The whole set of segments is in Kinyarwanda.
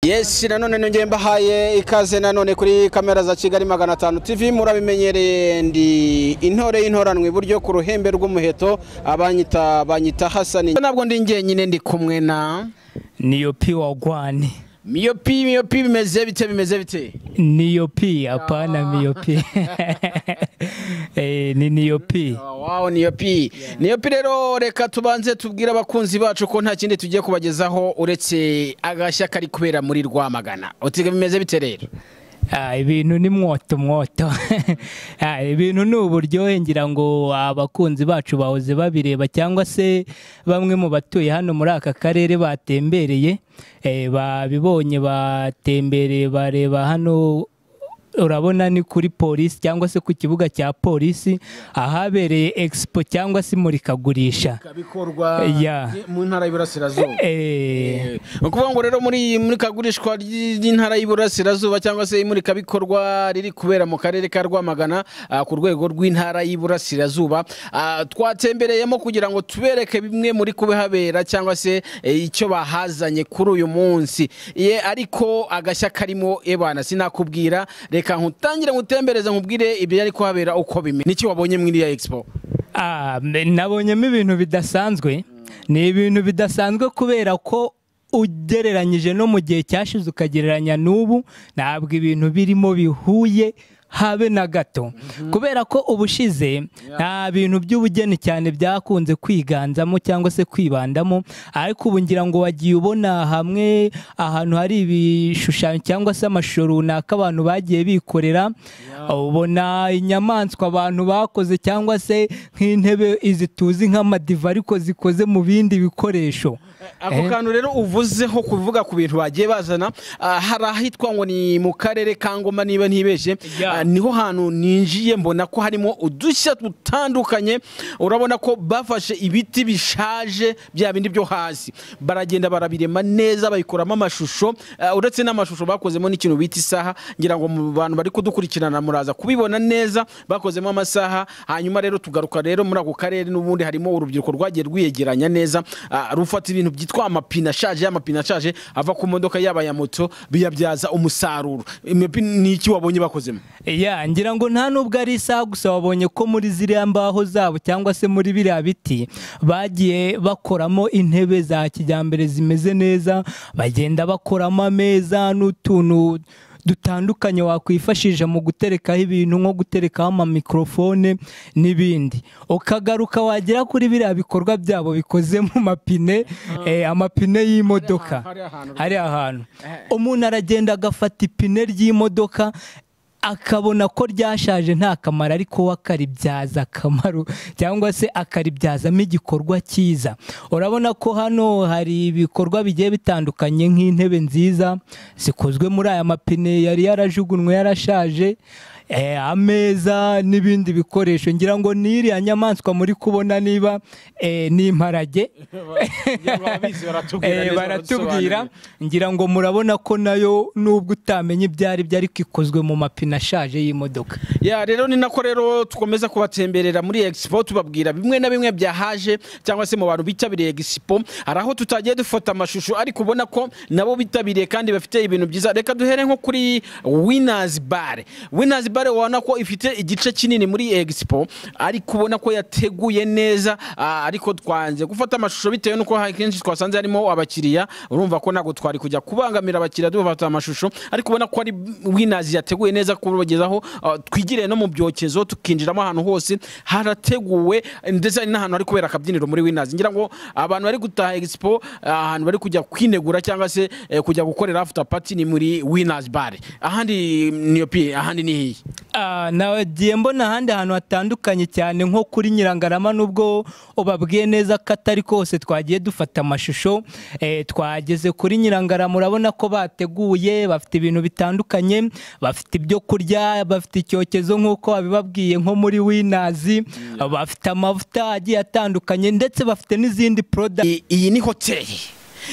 yes nanone nongeye mbahaye ikaze nanone kuri kamera za kigali magana atanu tv murabimenyereye ndi intore y'intoranwa iburyo ku ruhembe rw'umuheto abanyita banyita hasani ntabwo ndi njyenyine ndi kumwe na Niyopi wagwani. miyopi miyopi bimeze bite bimeze bite Niyopi hapana miyopi. Eh, ni niyopi. wawo niyopi niyopi rero reka tubanze tubwire abakunzi bacu ko nta kindi tugiye kubagezaho uretse agashya kari kubera muri rwamagana utiga bimeze bite rero Ah, ibintu ni mwoto mwoto. Ah, ibintu ni uburyohe ngira ngo abakunzi bacu bahoze babireba cyangwa se bamwe mu batuye hano muri aka karere batembereye eh, babibonye batembereye bareba hano urabona ni kuri polisi cyangwa se ku kibuga cya polisi ahabereye expo cyangwa se imurikagurisha bikorwa Yeah. mu ntara y'Iburasirazuba Eh, ni ukuvuga ngo rero muri iyi murikagurishwa ry'intara y'Iburasirazuba cyangwa se imurikabikorwa riri kubera mu karere ka Rwamagana ah, ku rwego rw'intara y'Iburasirazuba Ah, twatembereyemo kugira ngo tubereke bimwe muri kubihabera cyangwa se eh, icyo bahazanye kuri uyu munsi ye ariko agashya karimo ebana sinakubwira reka nkutangire ngutembereze nkubwire ibyo ari kuhabera uko bimeze niki wabonye muri iriya expo Ah, mbe- nabonyemo ibintu bidasanzwe ni ibintu bidasanzwe kubera ko ugereranyije no mu gihe cyashize ukagereranya n'ubu ntabwo ibintu birimo bihuye habe na gato kubera ko ubushize nta bintu by'ubugeni cyane byakunze kwiganzamo cyangwa se kwibandamo ariko ubu ngira ngo wagiye ubona hamwe ahantu hari ibishushanyo cyangwa se amashusho runaka abantu bagiye bikorera ubona inyamaswa abantu bakoze cyangwa se nk'intebe izi tuzi nk'amadiva ariko zikoze mu bindi bikoresho ako Eh. kantu rero uvuzeho kuvuga ku bintu bagiye bazana ah, hari ahitwa ngo ni mu karere ka ngoma niba ntibeshye Yeah. Ah, niho hantu ninjiye mbona ko harimo udushya dutandukanye urabona ko bafashe ibiti bishaje bya bindi byo hasi baragenda barabirema neza babikoramo amashusho Ah, uretse n'amashusho bakozemo n'ikintu bita isaha ngira ngo mu bantu bari kudukurikirana muraza kubibona neza bakozemo amasaha hanyuma rero tugaruka rero muri ako karere n'ubundi harimo urubyiruko rwagiye rwiyegeranya neza ah, rufata ibintu byitwa amapine ashaje amapine ashaje ava ku modoka yaba ya moto biyabyaza umusaruro Imipine ni iki wabonye bakozemo Ya, ngira ngo nta nubwo ari isaha gusa wabonye ko muri ziriya mbaho zabo cyangwa se muri biriya biti bagiye bakoramo intebe za kijyambere zimeze neza bagenda bakoramo ameza n'utuntu dutandukanye wakwifashisha mu guterekaho ibintu nko guterekaho amamikorofone n'ibindi ukagaruka wagera kuri biriya bikorwa byabo bikoze mu mapine eh, amapine y'imodoka hari ahantu- hari ahantu umuntu aragenda agafata ipine ry'imodoka akabona ko ryashaje nta kamaro ariko we akaribyaza akamaro cyangwa se akaribyazamo igikorwa cyiza urabona ko hano hari ibikorwa bigiye bitandukanye nk'intebe nziza zikozwe muri aya mapine yari yarajugunywe yarashaje eh, ameza n'ibindi bikoresho ngira ngo n'iriya nyamaswa muri kubona niba eh, ni imparage Eh, baratubwira ngira ngo murabona ko nayo nubwo utamenya ibyo ari byo ariko ikozwe mu mapine ashaje y'imodoka ya rero ni nako rero tukomeza kubatemberera muri expo tubabwira bimwe na bimwe byahaje cyangwa se mu bantu bitabiriye expo hari aho tutagiye dufata amashusho ariko ubona ko nabo bitabiriye kandi bafite ibintu byiza reka duhere nko kuri winners bar winners bar ubona ko ifite igice kinini muri expo ariko ubona ko yateguye neza ah, ariko twanze gufata amashusho bitewe n'uko akenshi twasanze harimo abakiriya urumva ko ntabwo twari kujya kubangamira abakiriya dufata amashusho ariko ubona ko ari winners yateguye neza kubagezaho ah, twigire no mu byokezo tukinjiramo ahantu hose harateguwe ndetse hari n'ahantu hari kubera akabyiniro muri winners ngira ngo abantu bari gutaha expo ah, ahantu bari kujya kwinegura cyangwa se eh, kujya gukorera after party ni muri winners bar ahandi ni yopi ahandi ni hiyi Ah, nagiye mbona ahandi hantu hatandukanye cyane nko kuri nyirangarama nubwo ubabwiye neza ko atari kose twagiye dufata amashusho eh, twageze kuri nyirangarama urabona ko bateguye bafite ibintu bitandukanye bafite ibyo kurya bafite icyokezo nk'uko babibabwiye nko muri winazi bafite amavuta agiye atandukanye ndetse bafite n'izindi product I- iyi ni hoteli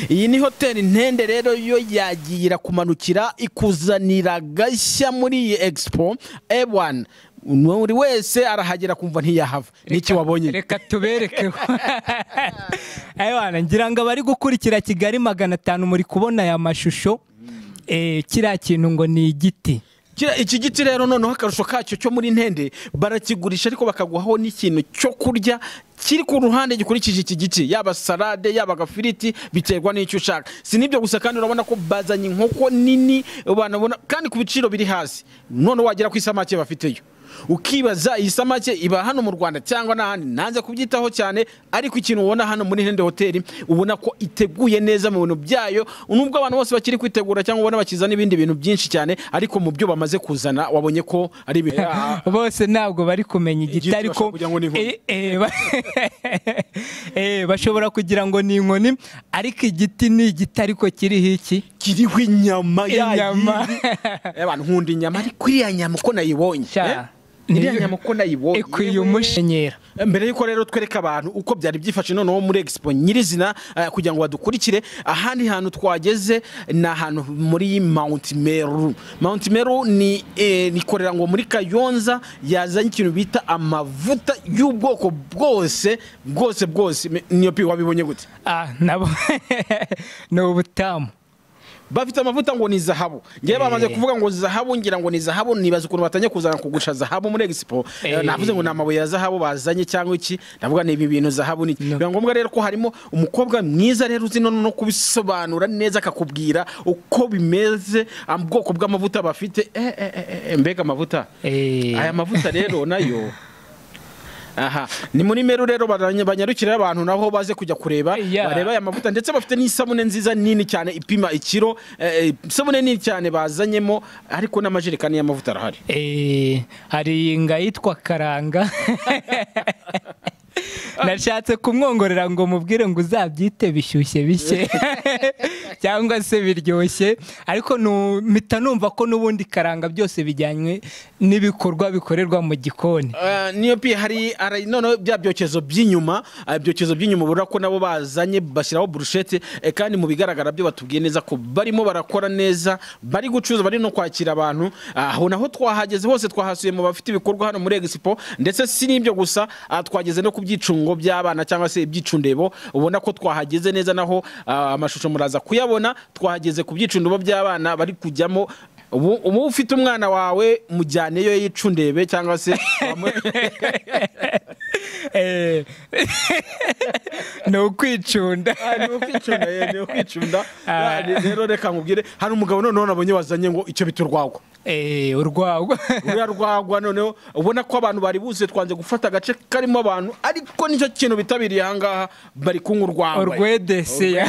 iyi ni hoteli ntende rero yo yagiye irakumanukira ikuzanira agashya muri iyi expo ewan buri wese arahagera kumva ntiyahava n'iki wabonye reka tubereke aywana ngira ngo abari gukurikira kigali magana atanu muri kubona aya mashusho eh, kiriya kintu ngo ni igiti Kira- iki giti rero noneho akarusho kacyo cyo muri ntende barakigurisha ariko bakaguhaho n'ikintu cyo kurya kiri ku ruhande gikurikije iki giti yaba salade yaba agafiriti biterwa n'icyo ushaka si n'ibyo gusa kandi urabona ko bazanye inkoko nini banabona kandi ku biciro biri hasi noneho wagera ku isamake bafiteyo ukibaza iyi samake iba hano mu rwanda cyangwa n'ahandi nanze kubyitaho cyane ariko ikintu ubona hano muri hende hoteli ubona ko iteguye neza mu bintu byayo nubwo abantu bose bakiri kwitegura cyangwa ubona bakizana ibindi bintu byinshi cyane ariko mu byo bamaze kuzana wabonye ko ari ibintu bose ntabwo bari kumenya igiti Igiti ariko bashobora kugira ngo ni inkoni. Eh, eh, ba- Eh, bashobora kugira ngo ni inkoni ariko igiti ni igiti ariko kiriho iki kiriho inyama Inyama. yayindi. Eh, bantu nkunda inyama ariko iriya nyama uko nayibonye Sha. eh? iriya nyama uko nayibonye ikwiye yewe. umushenyera mbere y'uko rero twereka abantu uko byari byifashe noneho muri expo nyirizina eh, kugira ngo badukurikire ahandi hantu twageze ni ahantu muri mount meru mount meru ni eh, nikorera ngo muri kayonza yazanye ikintu bita amavuta y'ubwoko bwose bwose bwose Me- niyo pi wabibonye gute ah nabo ni ubutamu bafite amavuta ngo ni zahabu ngewe bamaze kuvuga ngo zahabu ngira ngo ni zahabu nibaza ukuntu batangiye kuzana kugurisha zahabu muri expo Eh, Eh. navuze ngo ni amabuye ya zahabu bazanye cyangwa iki ndavuga ni ibi bintu zahabu ni biba ngombwa rero ko harimo umukobwa mwiza rero uzi noneho no kubisobanura neza akakubwira uko bimeze ah, ubwoko bw'amavuta bafite Eh, eh, eh, eh, mbega amavuta Eh. aya mavuta rero nayo aha ni muri meru rero baranya- banyarukira abantu naho baze kujya kureba Yeah. bareba aya mavuta ndetse bafite n'isabune nziza nini cyane ipima ikiro eh, eh, isabune nini cyane bazanyemo ariko n'amajerekani y'amavuta arahari Eh, hari inga yitwa karanga nashatse kumwongorera ngo mubwire ngo uzabyite bishyushye bishye cyangwa se biryoshye ariko nu- mpita numva ko n'ubundi karanga byose bijyanywe n'ibikorwa bikorerwa mu gikoni Eh, niyo pi hari hari noneho bya byokezo by'inyuma ah, ibyokezo by'inyuma ubona ko nabo bazanye bashyiraho burushete eh, kandi mu bigaragara byo batubwiye neza ko barimo barakora neza bari gucuruza bari no kwakira abantu aho naho twahageze hose twahasuye mu bafite ibikorwa hano muri expo ndetse si n'ibyo gusa ah, twageze no ku byicungo by'abana cyangwa se ibyicundebo ubona ko twahageze neza naho ah, amashusho muraza kuyabona twahageze ku byicundebo by'abana bari kujyamo ubu ubu ufite umwana wawe mujyaneyo yicundebe cyangwa se Eh, ni ukwicunda ni ukwicunda ye, ni ukwicunda Ah. Ni- rero reka nkubwire hari umugabo noneho nabonye wazanye ngo icyo bita urwagwa Eh, urwagwa ruriya rwagwa noneho ubona ko abantu bari buzuye twanze gufata agace karimo abantu ariko nicyo kintu bitabiriye ahangaha bari kunywa urwagwa urwedeseya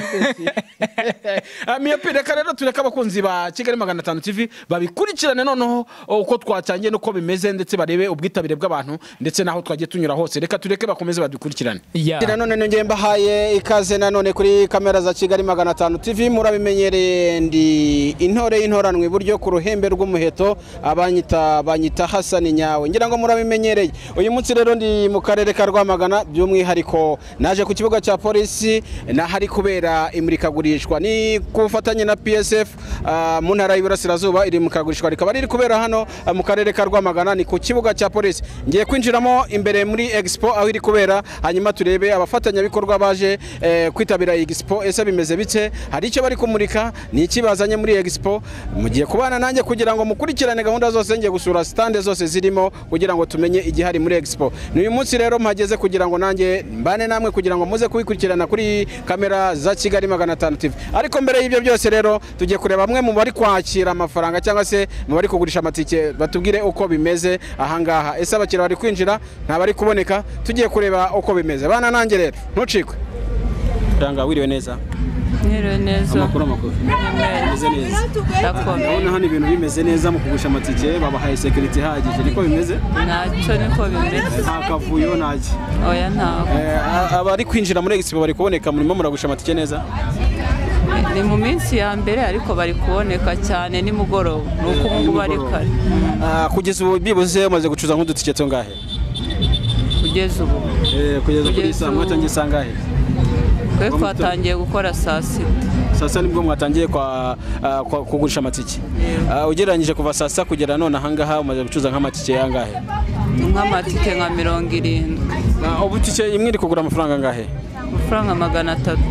Ah, miyopi reka rero tureke abakunzi ba kigali magana atanu tv babikurikirane noneho uko twatangiye n'uko bimeze ndetse barebe ubwitabire bw'abantu ndetse n'aho twagiye tunyura hose reka tureke bakomeze badukurikirane Yeah. na none nongeye mbahaye ikaze na none kuri kamera za kigali magana atanu tv murabimenyereye ndi intore y'intoranwa iburyo ku ruhembe rw'umuheto abanyita banyita hasani nyawe ngira ngo murabimenyereye uyu munsi rero ndi mu karere ka rwamagana by'umwihariko naje ku kibuga cya polisi n'ahari kubera imurikagurishwa ni ku bufatanye na psf ah, mu ntara y'iburasirazuba iri mu kagurishwa rikaba riri kubera hano ah, mu karere ka rwamagana ni ku kibuga cya polisi ngiye kwinjiramo imbere muri expo aho iri kubera hanyuma turebe abafatanyabikorwa baje eh, kwitabira iyi expo ese bimeze bite hari icyo bari kumurika ni iki bazanye muri expo mugiye kubana nanjye kugira ngo mukurikirane gahunda zose ngiye gusura stande zose zirimo kugira ngo tumenye igihari muri expo ni uyu munsi rero mpageze kugira ngo nanjye mbane namwe kugira ngo muze kubikurikirana kuri kamera za kigali magana atanu tv ariko mbere y'ibyo byose rero tugiye kureba bamwe mu bari kwakira amafaranga cyangwa se mu bari kugurisha amatike batubwire uko bimeze ahangaha ese abakiriya bari kwinjira nta bari kuboneka tugiye kureba uko bimeze bana nanjye rero ntucikwe ranga wiriwe neza Niriwe neza amagufi Niriwe. neza ndakomeye hano ibintu bimeze neza mu kugurisha amatike babahaye sekiriti ihagije niko bimeze ntacyo niko bimeze nta kavuyo ntaki oya ntabwo abari kwinjira muri egisipo bari kuboneka murimo muragurisha amatike neza ni mu minsi ya mbere ariko bari kuboneka cyane nimugoroba ni uko ubu ngubu ari kare Ah, kugeza ubu byibuze umaze gucuza nk'udutike tungahe kugeza ubu Eh, kugeza kuri Kugeza saa ubu. mwatangiye saa ngahe twe twatangiye gukora saa sita saa sita nibwo mwatangiye kwa, ah, kwa kugurisha amatike Ah, ugereranyije kuva saa sita kugera none ahangaha umaze gucuza nk'amatike angahe nk'amatike nka mirongo irindwi Ah, ubu tike imwe iri kugura amafaranga angahe amafaranga magana atatu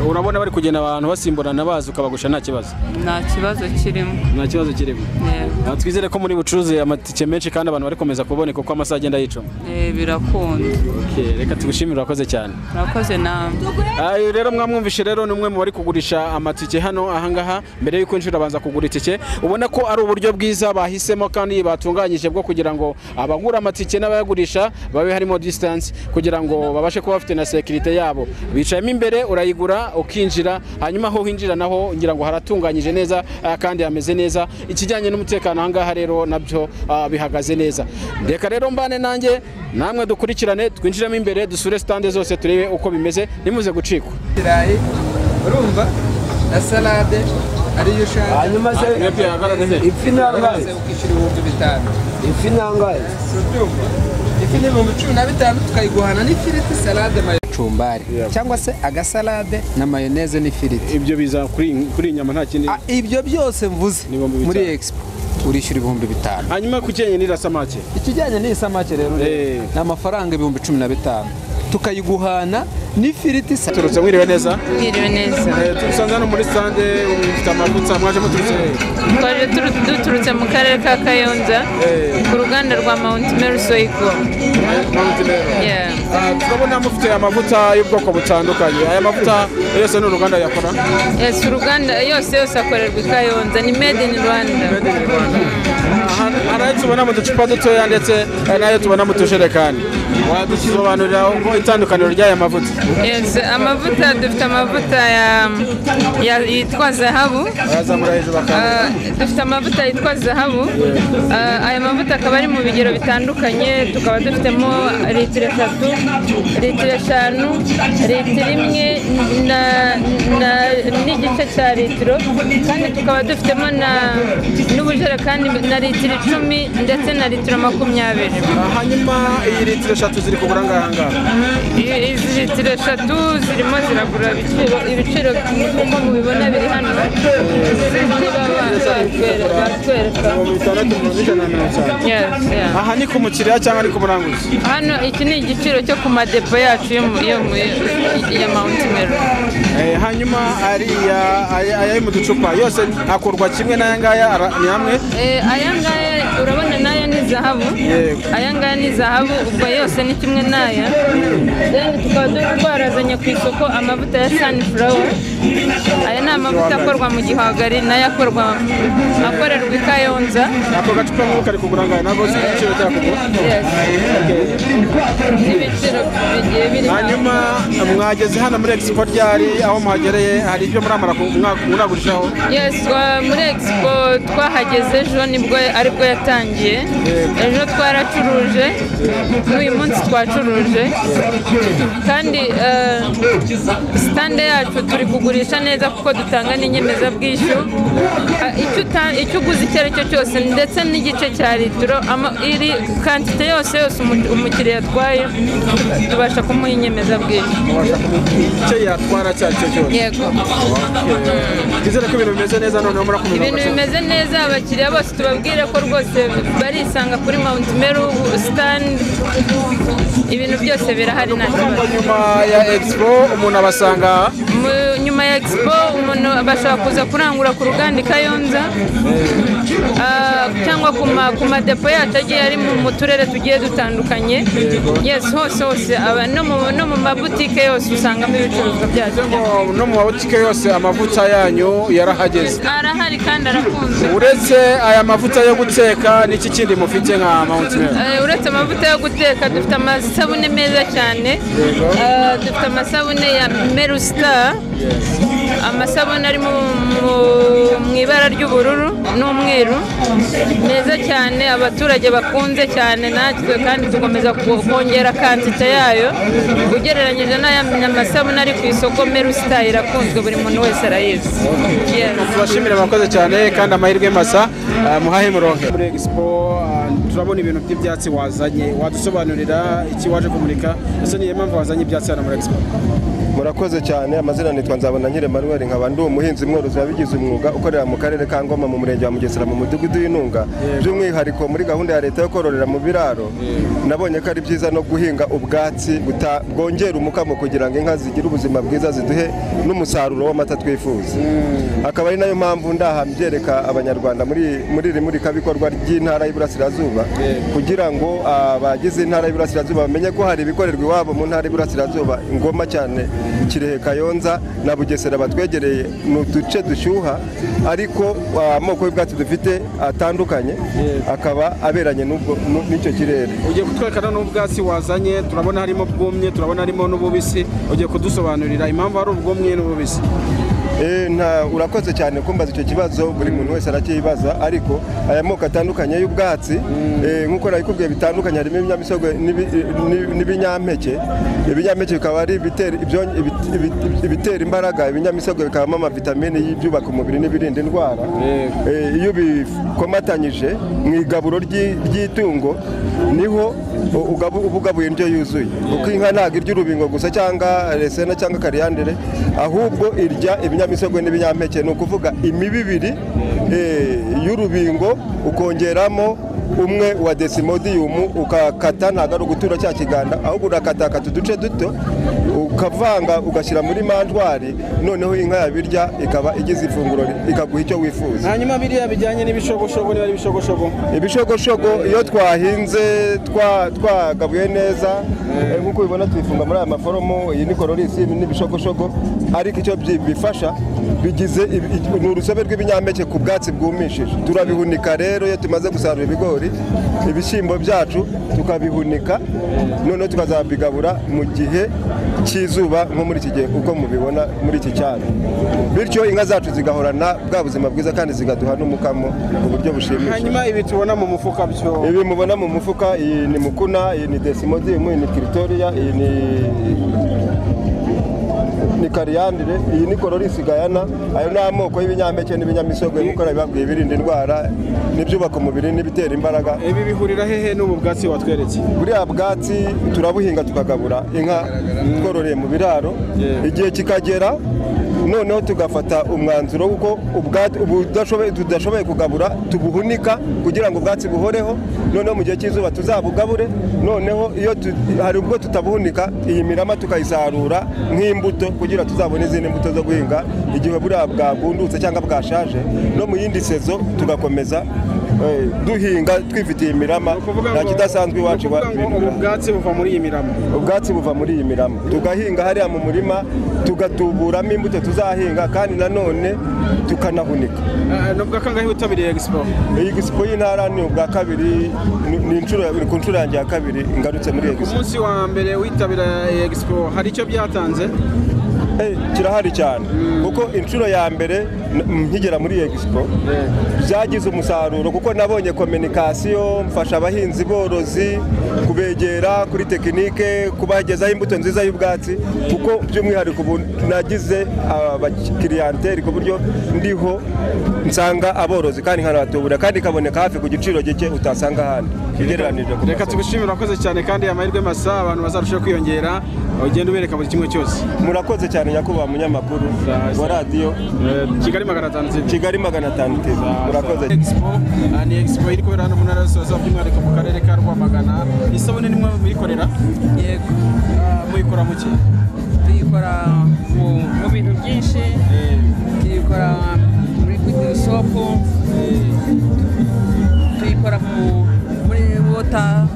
urabona bari kugenda abantu basimburana bazi ukabagusha nta kibazo nta kibazo kirimo nta kibazo kirimo Yego. Ah, twizere ko muri bucuruze amatike menshi kandi abantu bari komeza kuboneka uko amasaha agenda yicuma Eh, birakunda Okay, reka tugushimire urakoze cyane murakoze namwe Ah, uyu rero mwamwumvishe rero ni umwe mu bari kugurisha amatike hano ahangaha mbere y'uko inshuro abanza kugura itike ubona ko ari uburyo bwiza bahisemo kandi batunganyije bwo kugira ngo abagura amatike n'abayagurisha babe harimo distance kugira ngo babashe kuba bafite na sekirite yabo bicayemo imbere urayigura ukinjira hanyuma aho winjira naho ngira ngo haratunganyije neza ah, kandi hameze neza ikijyanye n'umutekano ahangaha rero nabyo ah, bihagaze neza reka rero mbane nanjye namwe dukurikirane twinjiremo imbere dusure sitande zose turebe uko bimeze nimuze gucikwa ibirayi urumva na salade ariyo ushaka hanyuma se maze ifi nangahe ukishyura ibihumbi bitanu ifi nangahe si ubyumva ifi ni ibihumbi cumi na bitanu tukayiguhana n'ifiriti salade mayo cumbari cyangwa se agasalade na mayoneze n'ifiriti ibyo biza kuri kuri inyama nta kindi Ah, ibyo byose mvuze Ni ibihumbi bitanu. muri expo urishyura ibihumbi bitanu hanyuma ku cyenye n'irasamake ikijyanye n'iyi samake rero Eh. ni amafaranga ibihumbi cumi na bitanu tukayiguhana n'ifiriti salade turutse mwiriwe neza Mwiriwe neza turusanze hano muri sitande mufite amavutsa mwaje muturutse twaje turu- duturutse mu karere ka kayonza ku ruganda rwa mount mary soigo Yeah. Ah, turabona mufite amavuta y'ubwoko butandukanye aya mavuta yose ni uruganda yakora yes uruganda yose yose akorerwa i kayonza ni made in rwanda hari ayo tubona mu ducupa dutoya ndetse hari n'ayo tubona mu tujerekani wadusobanurira uko itandukaniro ry'aya mavuta yes amavuta dufite amavuta ya- ya- yitwa zahabu wayazamura hejuru bakanda Ah, dufite amavuta yitwa zahabu Ah, aya mavuta akaba ari mu bigero bitandukanye tukaba dufitemo litiro eshatu litiro eshanu litiro imwe na- na- n'igice cya litiro kandi tukaba dufitemo na- n'ubujerekani na litiro icumi ndetse na litiro makumyabiri Ah, hanyuma iyi litiro eshatu ziri kugura ngaha ngaha I- izi litiro eshatu zirimo ziragura ibiciro ibiciro nk'uko mubibona biri hano ziba batwereka batwereka Ibihumbi bitandatu mirongo ijana na mirongo itanu. Yes, yeah. aha ni ku mukiriya cyangwa ni ku muranguzi hano iki ni igiciro cyo ku madepo yacu yo mu- yo mu- ya Mount Meru Eh, hanyuma ariya aya aya ari mu ducupa yose akurwa kimwe n'aya ngaya ara- ni hamwe Eh, aya ngaya urabona n'aya ni zahabu Yego. aya ngaya ni zahabu ubwo yose ni kimwe n'aya then tukaba dore twarazanye ku isoko amavuta ya sunflower aya ni amavuta akorwa mu gihwagari n'ayo akorwa akorerwa i kayonza ako gacupa nk'uko kari kugura ngaha ntabwo uzi igiciro cyakugura Yes. n'ibiciro bigiye biri hano hanyuma mwageze hano muri expo ryari aho mwagereye hari ibyo muramara ku- mwa- muragurishaho Yes, twa- muri expo twahageze ejo nibwo aribwo yatangiye ejo twaracuruje n'uyu munsi twacuruje kandi eh, sitande yacu turi kugurisha neza kuko dutanga n'inyemezabwishyu Ah, icyo uta- icyo uguze icyo ari cyo cyose ndetse n'igice cya litiro ama- iri kantite yose yose umu- umukiriya atwaye tubasha kumuha inyemezabwishyu mubasha kumenya icyo yatwara icyo ari cyo cyose yego twizere ko ibintu bimeze neza noneho murakomeza ibintu mugasohoka. bimeze neza abakiriya bose tubabwire ko rwose barisanga kuri Mount Meru stand ibintu byose birahari nta kibazo nyuma ya expo umuntu abasanga Mu- nyuma ya expo umuntu bashobora kuza kurangura ku ruganda i Kayonza ah, cyangwa ku ma- ku madepo yacu agiye ari mu mu turere tugiye dutandukanye yes hose hose aba- no mu- no mu mabutike yose usangamo ibicuruzwa byacu ngo no mu mabutike yose amavuta yanyu yarahageze arahari kandi arakunzwe uretse aya mavuta yo guteka n'iki kindi mufite nka Mount Meru Eh, uretse amavuta yo guteka dufite amasabune meza cyane Eh, dufite amasabune ya meru star amasabune ari mu- mu- mu ibara ry'ubururu n'umweru meza cyane abaturage bakunze cyane natwe kandi tukomeza ku- kongera kantite yayo ugereranyije n'aya masabune ari ku isoko meru star irakunzwe buri muntu wese arayizi Yes. tubashimire mwakoze cyane kandi amahirwe masa ah, muhahe muronke muri expo ah, turabona ibintu by'ibyatsi wazanye wadusobanurira iki waje kumurika ese niyo mpamvu wazanye ibyatsi hano muri expo murakoze cyane amazina nitwa nzabona nyiri manuel nkaba ndi umuhinzi mworozi wabigize umwuga ukorera mu karere ka ngoma mu murenge wa mugesera mu mudugudu w'intunga by'umwihariko muri gahunda ya leta yo kororera mu biraro nabonye ko ari byiza no guhinga ubwatsi buta- bwongera umukamo kugira ngo inka zigire ubuzima bwiza ziduhe n'umusaruro w'amata twifuza akaba ari nayo mpamvu ndaha mbyereka abanyarwanda muri muri iri murikabikorwa ry'intara y'iburasirazuba kugira ngo abagize intara y'iburasirazuba bamenye ko hari ibikorerwa iwabo mu ntara y'iburasirazuba ingoma cyane kirehe kayonza na bugesera batwegereye ni uduce dushyuha ariko ah, amoko y'ubwatsi dufite atandukanye akaba aberanye n'ubwo- nu- n'icyo kirere ugiye kutwerekana n'ubwatsi wazanye turabona harimo bwumye turabona harimo n'ububisi ugiye kudusobanurira impamvu hari ubwumye n'ububisi Eh, nta urakoze cyane kumbaza icyo kibazo buri muntu wese aracyibaza ariko aya moko atandukanye y'ubwatsi eh, nk'uko nabikubwiye bitandukanye harimo ibinyamisogwe n'ibi- n'i- n'ibinyampeke ibinyampeke bikaba ari ibitera ibyonyi- ibit- ibit- ibitera imbaraga ibinyamisogwe bikabamo amavitamini y'ibyubaka umubiri n'ibirinda indwara Eh, iyo ubikomatanyije mu igaburo ry'i- ry'itungo niho u- ugabu- uba ugabuye indyo yuzuye kuko inka ntabwo irya urubingo gusa cyangwa resena cyangwa kariyandere ahubwo irya ibinyamisogwe n'ibinyampeke ni ukuvuga imibibiri eh, y'urubingo ukongeramo umwe wa desimodiyumu ukakata ntabwo ari ugutura cya kiganda ahubwo urakatakata uduce duto ukavanga ugashyira muri manjwari noneho inka yabirya ikaba igize ifunguro ikaguha icyo wifuza hanyuma biriya bijyanye n'ibishogoshogo niba ari ibishogoshogo ibishogoshogo iyo twahinze twa- twagabuye neza eh, nk'uko ubibona tuyifunga muri aya maforomo iyi ni kororisi ibi ni ibishogoshogo ariko icyo byi- bifasha bigize ibi- ibi- ni urusobe rw'ibinyampeke ku bwatsi bwumishije turabihunika rero iyo tumaze gusarura ibigori ibishyimbo byacu tukabihunika noneho tukazabigabura mu gihe cy'izuba nko muri iki gihe uko mubibona muri iki cyanya bityo inka zacu zigahorana bwa buzima bwiza kandi zigaduha n'umukamo ku buryo bushimishije hanyuma ibi tubona mu mufuka byo ibi mubona mu mufuka iyi ni mukuna iyi ni desimodium iyi ni kiritoriya iyi ni ni kariyandire iyi ni kororisi gayana ayo ni amoko y'ibinyampeke n'ibinyamisogwe nk'uko nabibabwiye ibirinda indwara n'ibyubaka umubiri n'ibitera imbaraga ibi bihurira hehe n'ubu bwatsi watweretse buriya bwatsi turabuhinga tukagabura inka twororeye mu biraro igihe kikagera noneho tugafata umwanzuro w'uko ubwatsi- ubudashoboye- tudashoboye kugabura tubuhunika kugira ngo ubwatsi buhoreho noneho mu gihe cy'izuba tuzabugabure noneho iyo tu- hari ubwo tutabuhunika iyi mirama tukayisarura nk'imbuto kugira tuzabone izindi mbuto zo guhinga igihe buriya bwabundutse cyangwa bwashaje no mu yindi sezo tugakomeza eh, duhinga twifitiye imirama nta kidasanzwe iwacu ni ukuvuga ngo ubu bwatsi buva muri iyi mirama ubwatsi buva muri iyi mirama tugahinga hariya mu murima tugatuburamo imbuto tuzahinga kandi nanone tukanahunika Ah, ni ubwa kangahe witabiriye egisipo iyi gisipo y'intara ni ubwa kabiri ni- ni inshuro ya- ni ku nshuro yanjye ya kabiri ngarutse muri iyi ku gisipo munsi wa mbere witabira egisipo hari icyo byatanze Eh, kirahari cyane kuko inshuro ya mbere n- nkigera muri iyi gisipo byagize umusaruro kuko nabonye kominikasiyo mfasha abahinzi borozi kubegera kuri tekinike kubagezaho imbuto nziza y'ubwatsi kuko by'umwihariko ubu nagize abakiriyanteri ku buryo ndiho nsanga aborozi kandi nkanatubura kandi ikaboneka hafi ku giciro gike utasanga ahandi ugereranije ku reka masoko. tubishimire urakoze cyane kandi amahirwe masa abantu bazarushaho kwiyongera ugenda ubereka buri kimwe cyose murakoze cyane nyakubahwa munyamakuru Sawa, wa sawa. radiyo kigali magana atanu TV. kigali magana atanu TV. murakoze Expo ah, ni expo iri kubera hano mu ntara y'ubusorezo by'umwihariko mu karere ka rwamagana isabune nimwe mu bikorera yego Ah, muyikora muke tuyikora mu mu bintu byinshi tuyikora muri kwiti sopu tuyikora mu muri wota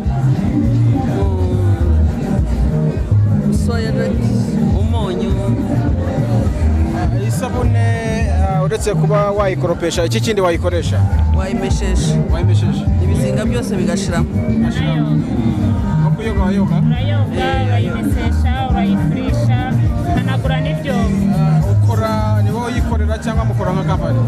mu soyereti umunyu Ah, isabune ah, uretse kuba wayikoropesha iki kindi wayikoresha wayimeshesha wayimesheje ibizinga byose bigashiramo nko kuyoga wayoga urayoga urayimesesha urayifurisha ukanagura n'ibyombo Ah, ukora ni wowe uyikorera cyangwa mukora nka kampani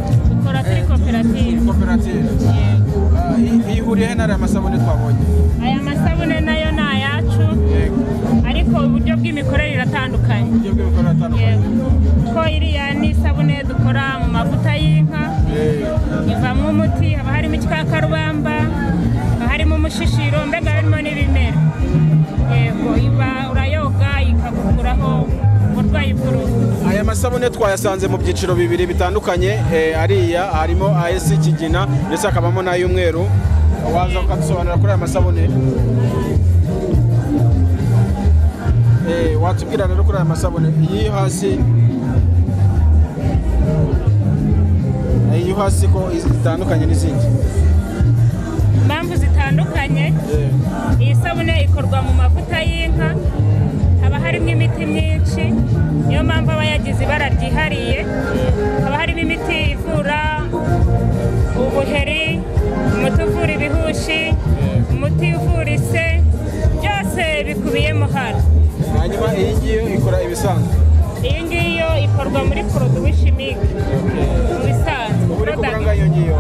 ukora kuri koperative koperative Yego. Ah, iyi- iyi ihuriye he n'ariya masabune twabonye aya masabune nayo ni ayacu yego ariko uburyo bw'imikorere iratandukanye uburyo bw'imikorere atandukanye Yego. kuko iriya ni isabune dukora mu mavuta y'inka ivamo umuti haba harimo ikikakarubamba haba harimo umushishiro mbega haba harimo n'ibimera yego iba urayoga ikagukuraho uburwayi amasabune twayasanze mu byiciro bibiri bitandukanye eh, ariya harimo ay'isi ikigina ndetse hakabamo n'ay'umweru waza ukadusobanurira kuri aya masabune Eh, watubwira rero kuri aya masabune iyi yo hasi iyi yo hasi ko zitandukanye n'izindi impamvu zitandukanye iyi sabune ikorwa mu mavuta y'inka haba harimo imiti myinshi niyo mpamvu aba yagize ibara ryihariye haba harimo imiti ivura ubuheri umuti uvura ibihushi umuti uvura ise byose bikubiyemo hano hanyuma iyi ngiyo ikora ibisanzwe iyo ngiyo ikorwa muri poroduwi shimike mu bisanzwe ubu uri kuvuga product. ngo iyo ngiyo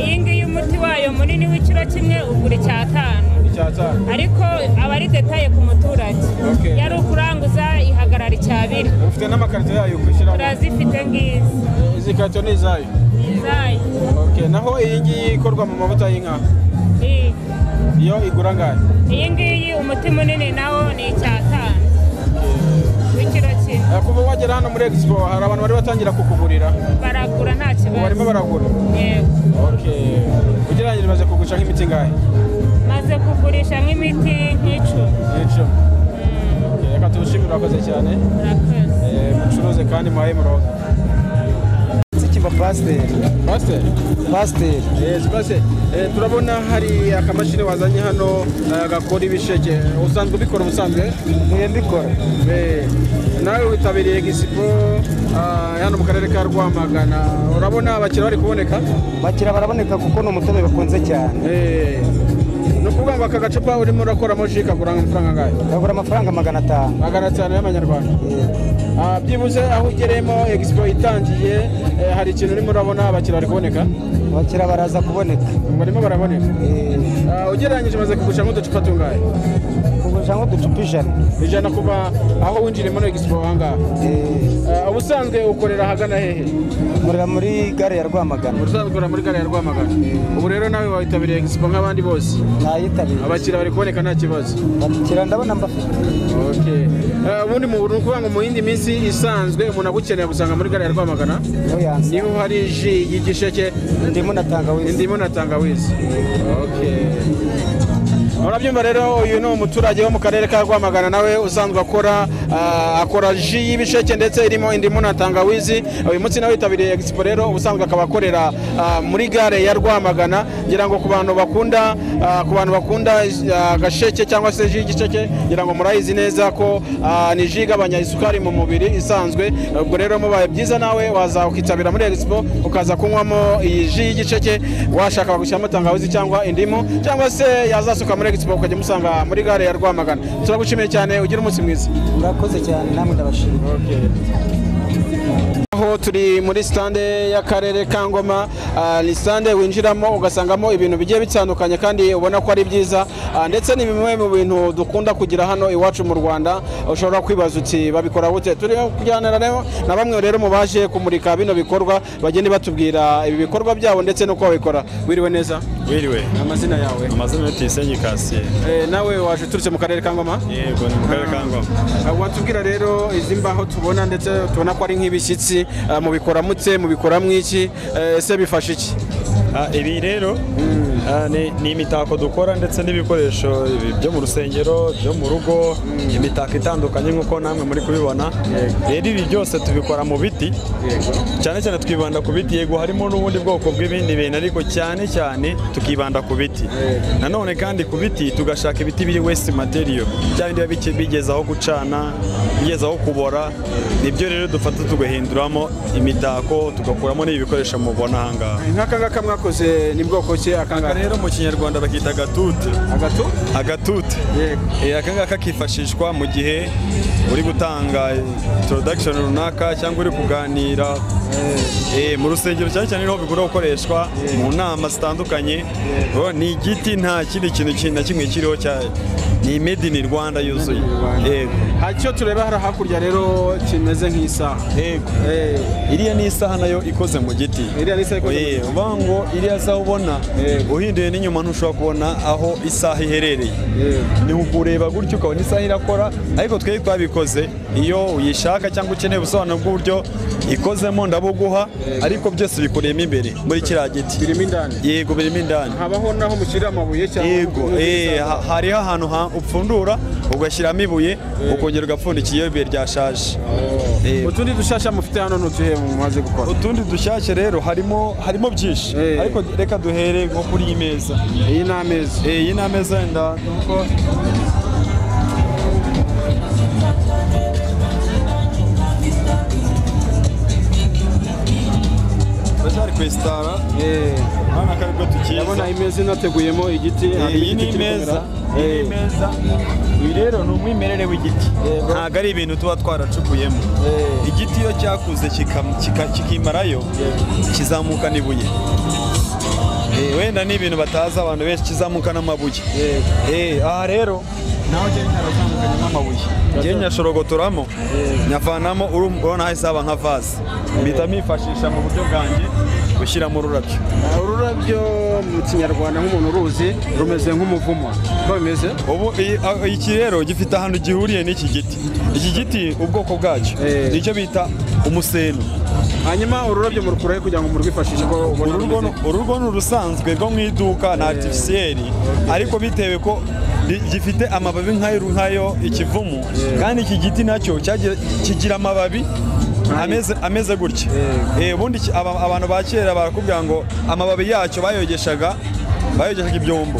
iyi ngiyi umuti wayo munini w'ikiro kimwe ugura icyatanu icyatanu ariko aba ari detaye ku muturage Okay. yari ukuranguza ihagarara icyabiri ufite n'amakarito yayo kwishyiramo turazifite ngizi izi karito ni izayo izayi Okay, naho iyi ngiyi ikorwa mu mavuta y'inka iyi iyo igura angahe iyi ngiyi umuti munini nawo ni icyatanu w'ikiro kimwe Eh, kuva wagera hano muri expo hari abantu bari batangira kukugurira baragura nta ubu barimo kibazo baragura yego Okay. ugereranyije baza kugurisha nk'imiti ingahe maze kugurisha nk'imiti nk'icumi n'icumi Okay, reka tuwushimire urakoze cyane murakoze Eh, mucuruze kandi muhaye muroza kiba pasiteri pasiteri pasiteri Yes, pasiteri Eh, turabona hari akamashini wazanye hano eh, gakora ibisheke usanzwe ubikora ubusanzwe niyo mbikora Eh, nawe witabiriye egisipo hano mu karere ka rwamagana urabona abakiriya bari kuboneka bakira baraboneka kuko ni umutobe bakunze cyane Eh, ni ukuvuga ngo aka gacupa urimo urakoramo ji kagura amafaranga angahe bagura amafaranga magana atanu magana atanu y'amanyarwanda Ah, byibuze aho ugereyemo egisipo itangiye eh, hari ikintu urimo urabona abakiriya bari kuboneka bakira baraza kuboneka barimo baraboneka Ah, ugereranyije maze kugusha nk'uducupa tungahe kugurisha nk'uducupa ijana ijana kuva aho winjiriye muri egisipo ahangaha Ah, ubusanzwe ukorera ahagana hehe murira muri gare ya rwamagana ubusanzwe ukorera muri gare ya rwamagana ubu rero nawe wayitabiriye egisipo nk'abandi bose nayitabiriye abakiriya bari kuboneka nta kibazo bakira ndabona mbafite Okay. Eh, ubundi mu ni ukuvuga ngo mu yindi minsi isanzwe umuntu agukeneye agusanga muri gare ya rwamagana niyo yanze niho hari ji y'igisheke indimu na tangawizi indimu na tangawizi Okay. urabyumva rero uyu ni umuturage wo mu karere ka rwamagana nawe usanzwe akora ah, akora ji y'ibisheke ndetse irimo indimu na tangawizi uyu munsi nawe yitabiriye egisipo rero ubusanzwe akaba akorera ah, muri gare ya rwamagana ngira ngo ku bantu bakunda ah, ku bantu bakunda ah, agasheke cyangwa se ji y'igisheke ngira ngo murayizi neza ko ah, ni ji igabanya isukari mu mubiri isanzwe ubwo rero mubaye byiza nawe waza ukitabira muri expo ukaza kunywamo iyi ji y'igiceke washaka gushyiramo tangawizi cyangwa indimu cyangwa se yazasuka muri expo ukajya umusanga muri gare ya rwamagana turagushimiye cyane ugira umunsi mwiza murakoze cyane namwe ndabashimira aho turi muri sitande y'akarere ka ngoma ah, ni sitande winjiramo ugasangamo ibintu bigiye bitandukanye kandi ubona ko ari byiza ah, ndetse ni bimwe mu bintu dukunda kugira hano iwacu mu rwanda ushobora kwibaza uti babikora bute turi kuganira rero na bamwe rero mu baje kumurika bino bikorwa bagenda batubwira ibi bikorwa byabo ndetse n'uko babikora wiriwe neza Wiriwe, amazina yawe amazina ni Tuyisenge Cassier. Eh, nawe waje uturutse mu karere ka ngoma Yego, ni mu karere ka Ngoma. Ah, watubwira rero izi mbaho tubona ndetse tubona ko ari nk'ibishyitsi ah, mubikora mute mubikora mw'iki eh, ese bifasha iki Ah, Ibi rero ah, ni ni imitako dukora ndetse n'ibikoresho ibi byo mu rusengero, byo mu rugo, imitako itandukanye nk'uko namwe muri kubibona. Rero ibi byose tubikora mu biti, cyane cyane twibanda ku biti, yego harimo n'ubundi bwoko bw'ibindi bintu ariko cyane cyane tukibanda ku biti. Nanone kandi ku biti tugashaka ibiti biri waste material, bya bindi biba bike- bigeze aho gucana, bigeze aho kubora, nibyo rero dufata tugahinduramo imitako, tugakuramo n'ibi bikoresho mubona aha ngaha. nk'aka ngaka mwakoze ni bwoko ki Aka akangaka rero mu kinyarwanda bakita agatute agatu agatute yego Eh, aka ngaka kifashishwa mu gihe uri gutanga introduction runaka cyangwa uri kuganira Eh, mu rusengero cyane cyane niho bigura gukoreshwa mu nama zitandukanye Bo, ni igiti nta kindi kintu ki- na kimwe kiriho cya ni made in Rwanda yuzuye yego hari icyo tureba hari hakurya rero kimeze nk'isaha yego Eh, iriya ni isaha nayo ikoze mu giti iriya ni isaha ikoze mu Eh, giti. uvuga ngo iriya saha ubona uhinduye n'inyuma ntushobora kubona aho isaha iherereye ni ukureba gutyo ukabona isaha irakora ariko twe twabikoze iyo uyishaka cyangwa ukeneye ubusobanuro bw'uburyo ikozemo ndabuguha ariko byose bikuriyemo imbere muri kiriya giti birimo indani yego birimo indani habaho n'aho mushyirira amabuye cyangwa yego eh, ha- hariho ahantu ha- upfundura ugashyiramo ibuye ukongera ugapfundikiye iyo ibuye ryashaje Eh, utundi dushyashya mufite hano n'utuhe mumaze gukora utundi dushyashya rero harimo harimo byinshi ariko reka duhere nko kuri iyi meza iyi ni ameza iyi ni ameza wenda nuko turacyari kwesitara urabona ko aribwo tukiza ndabona imeza inateguyemo igiti hari iyi ni igiti kiri imeza kumera. iyi ni imeza ibi rero ni umwimerere w'igiti ntabwo ari ibintu tuba twaracukuyemo igiti iyo cyakuze kikam- kika- kikimarayo kizamukana ibuye Eh, wenda ni ibintu batazi abantu benshi kizamukana amabuye Eh, aha rero naho njyewe nyarazamukanyemo amabuye njyewe nyashorogotoramo nyavanamo urumva urabona hahise haba nka vaze mpita mifashisha mu buryo bwanjye gushyiramo ururabyo ururabyo mu kinyarwanda nk'umuntu uruzi rumeze nk'umuvumo uko bimeze ubu iyi- a- iki rero gifite ahantu gihuriye n'iki giti iki giti ubwoko bwacyo nicyo bita umuseno hanyuma ururabyo murukurahe kugira ngo murwifashishe ko ubona Uru rwo- rumeze uru rwo ni urusanzwe rwo mu iduka na aritifisiyeri ariko bitewe ko ri- gifite amababi nk'ayo nk'ayo ikivumu kandi iki giti nacyo cyagira- kigira amababi ameze ameze gutya Eh, ubundi ki- aba- abantu ba kera barakubwira ngo amababi yacyo bayogeshaga bayogeshaga ibyombo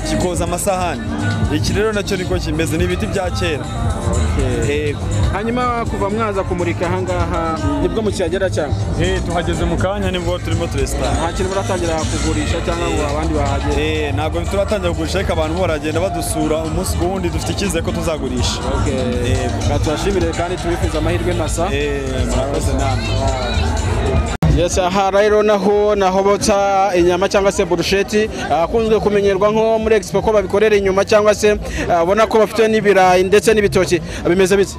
kikoza amasahani iki rero nacyo niko kimeze ni ibiti bya kera Yego. hanyuma kuva mwaza kumurika ahangaha nibwo mukihagera cyangwa Eh, tuhageze mu kanya nibwo turimo turesitara nta kintu muratangira kugurisha cyangwa ngo abandi bahagere Eh, ntabwo turatangira kugurisha ariko abantu baragenda badusura umunsi ku wundi dufite icyizere ko tuzagurisha Yego. Reka tubashimire kandi tubifuza amahirwe nasa Eh, murakoze namwe Yes, aha rero naho naho botsa inyama cyangwa se burusheti akunzwe kumenyerwa nko muri expo ko babikorera inyuma cyangwa se ah, ubona ko bafite n'ibirayi ndetse n'ibitoki bimeze bite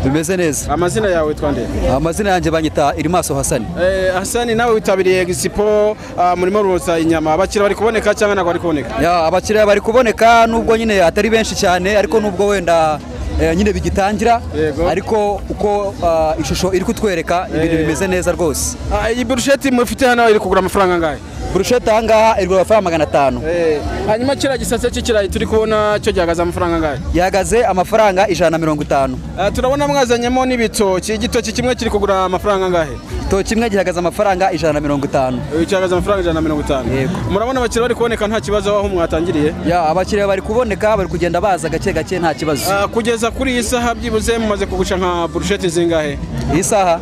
bimeze neza amazina yawe twande amazina yanjye banyita irimaso hasani eh, Hasani nawe witabiriye expo ah, murimo rwotsa inyama abakiriya bari kuboneka cyangwa ntabwo bari kuboneka Ya, abakiriya bari kuboneka nubwo nyine atari benshi cyane ariko nubwo wenda eh, nyine bigitangira ariko uko ah, ishusho iri kutwereka ibintu bimeze neza rwose Ah, iyi burusheti mufite hano iri kugura amafaranga angahe burushete ahangaha igura amafaranga magana atanu Eh, hanyuma kiriya gisate cy'ikirayi turi kubona cyo gihagaze amafaranga angahe gihagaze amafaranga ijana na mirongo itanu Ah, turabona mwazanyemo n'ibitoki igitoki kimwe kiri kugura amafaranga angahe to kimwe gihagaze amafaranga ijana na mirongo itanu Eh, gihagaze amafaranga ijana na mirongo itanu murabona abakiriya bari kuboneka nta kibazo aho mwatangiriye Ya, abakiriya bari kuboneka bari kugenda baza gake gake nta kibazo Ah, kugeza kuri iyi saha byibuze mumaze kugurisha nka burusheti zingahe iyi saha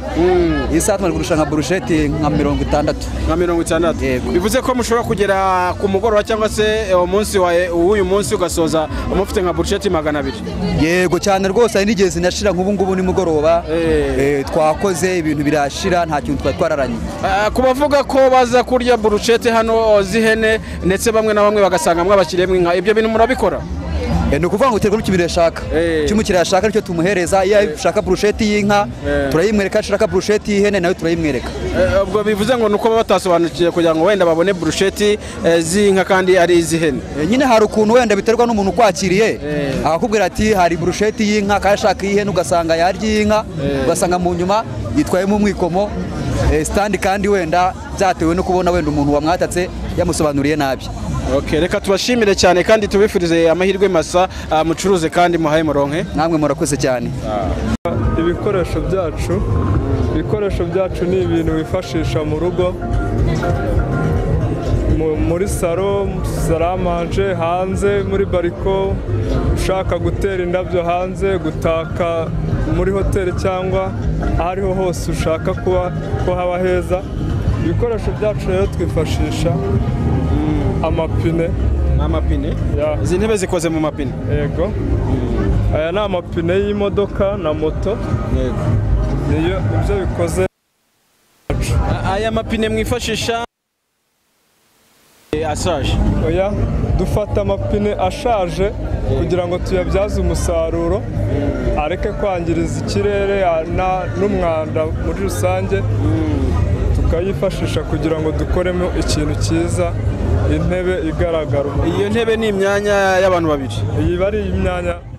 iyi saha tumaze kugurisha nka burusheti nka mirongo itandatu nka mirongo itandatu Yego. bivuze ko mushobora kugera ku mugoroba cyangwa se eh, umunsi wa w'uyu munsi ugasoza mufite nka burusheti magana abiri yego cyane rwose hari n'igihe zinashira nk'ubu ngubu nimugoroba Eh, twakoze ibintu birashira nta kintu twari twararanye Ah, ku bavuga ko baza kurya burusheti hano z'ihene ndetse bamwe na bamwe bagasanga mwabashyiriyemo inka ibyo bintu murabikora Eh, ni ukuvuga ngo uterwa n'ikibintu yashaka icyo umukiriya yashaka nicyo tumuhereza iyo ashaka burusheti y'inka turayimwereka iyo ashaka burusheti y'ihene nayo turayimwereka Eh, ubwo bivuze ngo ni uko baba batasobanukiwe kugira ngo wenda babone burusheti eh, z'inka kandi ari iz'ihene Eh, nyine hari ukuntu wenda biterwa n'umuntu ukwakiriye akakubwira ati hari burusheti y'inka kandi ashaka iy'ihene ugasanga yarya iy'inka ugasanga mu nyuma yitwayemo umwikomo Eh, sitandi kandi wenda byatewe no kubona wenda umuntu wamwatatse yamusobanuriye nabi Okay, reka tubashimire cyane kandi tubifurize amahirwe masa ah, mucuruze kandi muhaye muronke namwe murakoze cyane ibikoresho byacu ibikoresho byacu ni ibintu wifashisha mu rugo mu- muri salo saramanje hanze muri bariko ushaka gutera indabyo hanze gutaka muri hoteli cyangwa aho ariho hose ushaka kuba ko haba heza ibikoresho byacu rero twifashisha amapine amapine izi ntebe zikoze mu mapine yego aya ni amapine y'imodoka na moto yego niyo ibyo bikoze Ah, aya mapine mwifashisha eh, ashaje oya dufata amapine ashaje kugira ngo tuyabyaze umusaruro areke kwangiriza ikirere a- na- n'umwanda muri rusange tuka tukayifashisha kugira ngo dukoremo ikintu cyiza intebe igaragara iyo ntebe ni imyanya y'abantu babiri iyi bari imyanya